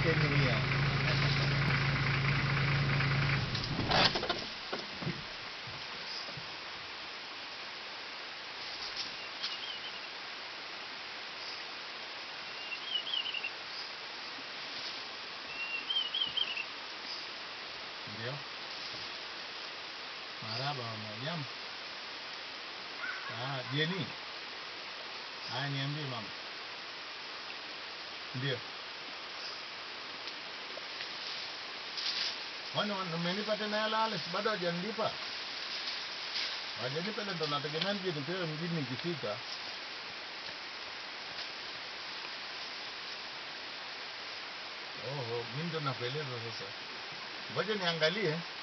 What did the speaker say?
Kenya mia. Ndio. Maraba mama, jambo. Ah, Jeni. Haya, niambie mama. Ndio. Kwani wan- umenipa tena hela Alex? Bado hajanilipa? Hajanipa ile ndo nategemea nije nipewe mjini nikifika. Oho, mimi ndo nakueleza sasa. Ngoja niangalie.